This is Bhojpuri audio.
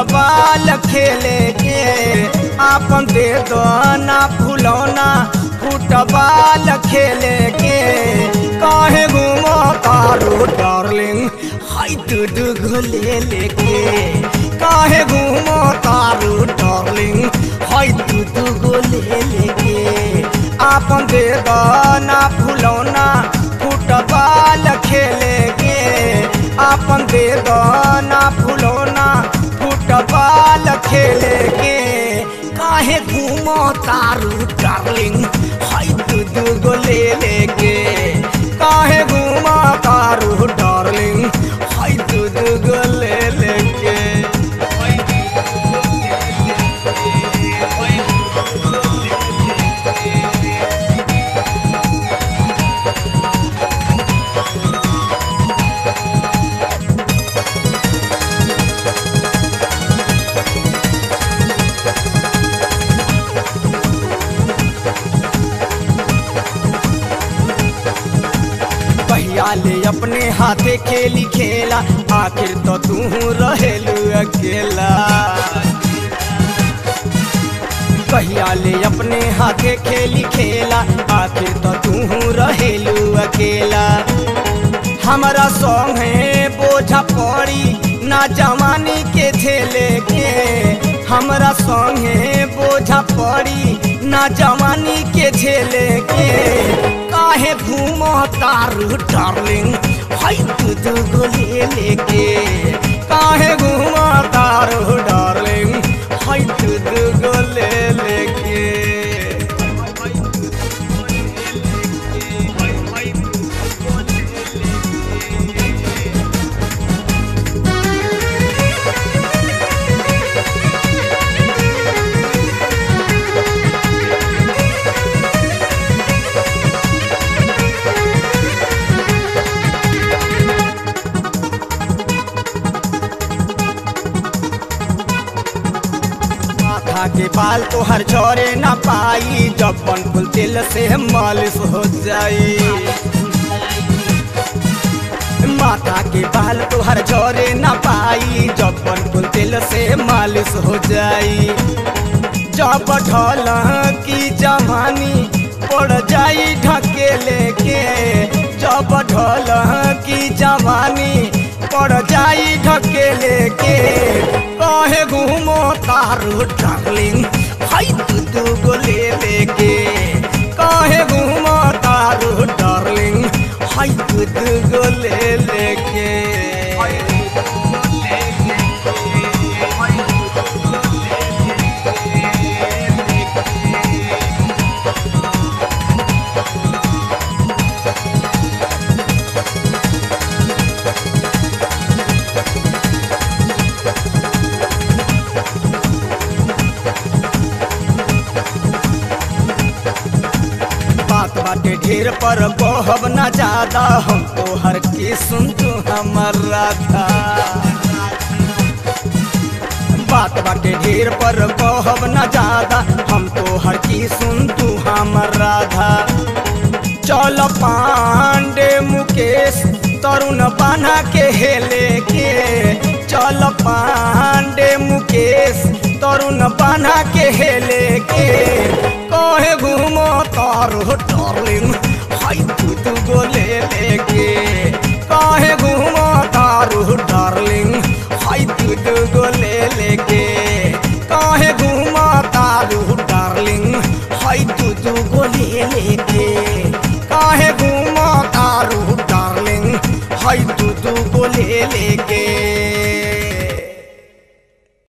फुटबॉल खेले के आपन दे दो ना फुलौना फुटबॉल खेले के काहे घूमो तारू डार्लिंग हाय तू दुगो ले लेके काहे घूमो तारू डार्लिंग हाय तू दुगो ले लेके आपन दे दो ना फुलौना फुटबॉल खेले के आपन दे दो ना फुलौना फुटबॉल खेले के काहे घूमो तारू डार्लिंग हाय तू दुगो ले लेके काहे घूमो तारू डार्लिंग हाय तू दुगो ले लेके भैया ले अपने हाथे खेली खेला आखिर तो तू रहेलू अकेला कहिया ले अपने हाथे खेली खेला आखिर तो तू रहेलू अकेला हमारा सॉन्ग है बोझा पड़ी ना जवानी के झेले के हमारा सॉन्ग है बोझा पड़ी ना जवानी के झेले के काहे घूमो तारू डार्लिंग हाय तू दुगो ले लेके काहे घूमो तारू डार्लिंग हाय तू दुगो ले लेके माथा के बाल तो हर छोरे ना पाई जब कुल तिल से मालिश हो जाई माथा के बाल तो हर छोरे ना पाई जब कुल तिल से मालिश हो जाई जब ढल की जवानी पड़ जाई ढकेले के जब ढल की जवानी पड़ जाई ढकेले के कहे घूमो तारू डार्लिंग हाय तू दुगो ले लेके कहे घूमो तारू डार्लिंग हाय तू दुगो ले लेके बात बाटे ढेर पर कहब ना ज्यादा हम तो हर की सुन तू हमर राधा बात बाटे ढेर पर कहब ना ज्यादा हम तो हर की सुन तू हमर राधा चल पांडे मुकेश तरुण बना के हेले के चल पांडे मुकेश तरुण बना के हेले के कहे घूमो तारो डार्लिंग हाय तू तू गो ले लेके कहे घूमो तारो डार्लिंग हाय तू तू गो ले लेके कहे घूमो तारो डार्लिंग हाय तू तू गो ले लेके काहे घूमो तारू डार्लिंग हाय तू तू गो ले लेके